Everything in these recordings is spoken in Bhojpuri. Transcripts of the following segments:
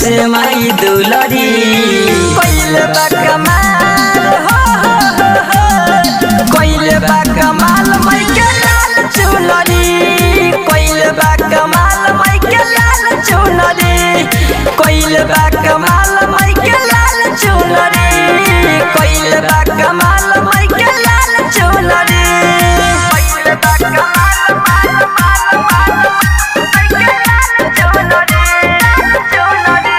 से माई दुलरी कोइले बा कमाल हो हो हो हो कोइले बा कमाल माई के लाल चुनरी कोइले बा कमाल माई के लाल चुनरी कोइले बा कमाल माई के लाल चुनरी कोइले बा कमाल माई के लाल चुनरी कोइले बा कमाल माल माल माल माई के लाल चुनरी चुनरी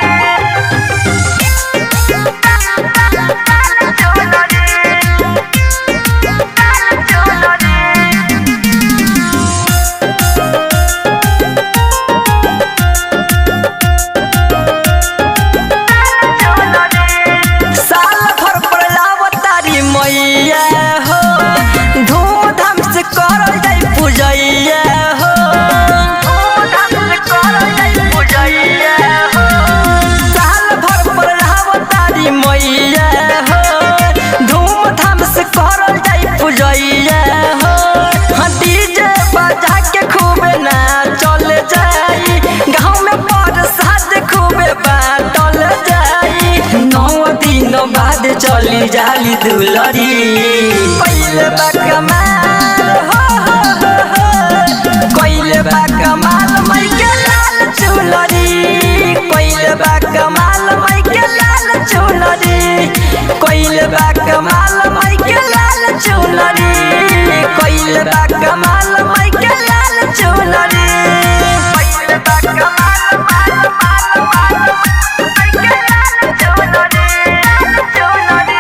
साल भर पर लावतारी मैया हो धूमधाम से करल जाई पूजैया हो धूमधाम से करल जाई पूजैया हो साल भर पर लावतारी मैया हो धूमधाम से करल जाई पूजैया हो हाँ डीजे बजा के खूबे ना चल जाई गाँव में प्रसाद खूबे बाटल जाई नौ दिन बाद चली जाली दुलरी पहले बा कमाल हो हो हो हो कोइले बा कमाल मई के लाल चुनरी कोइले बा कमाल मई के लाल चुनरी कोइले बा कमाल मई के लाल चुनरी कोइले बा कमाल मई के लाल चुनरी कोइले बा कमाल माल माल माल मई के लाल चुनरी चुनरी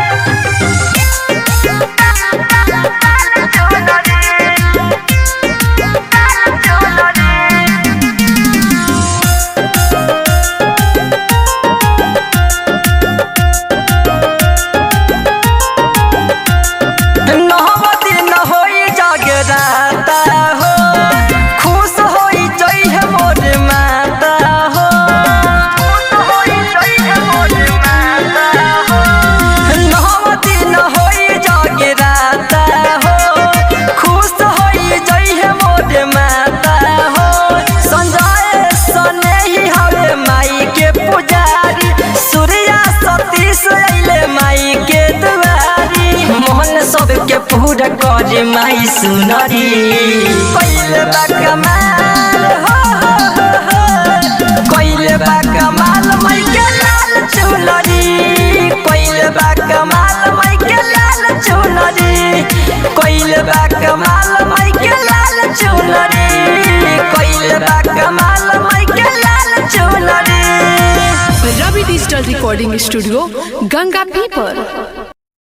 नहवा दिन होई जागराता हो खुश होई जई है मोर माता हो खुश होई जई है मोर माता हो नहवा दिन होई जागराता हो खुश होई जई है मोर माता हो संजय सने ही हवे माई के पुजारी सूर्या सतीश अइले माई के दुआरी मोहन सबके पूरा करे माई सुनरी कोइले बा कमाल हो हो हो हो कोइले बा कमाल माई के लाल चुनरी कोइले बा कमाल माई के लाल चुनरी कोइले बा कमाल माई के लाल चुनरी कोइले बा कमाल माई के लाल चुनरी Ravi digital recording studio Ganga पीपर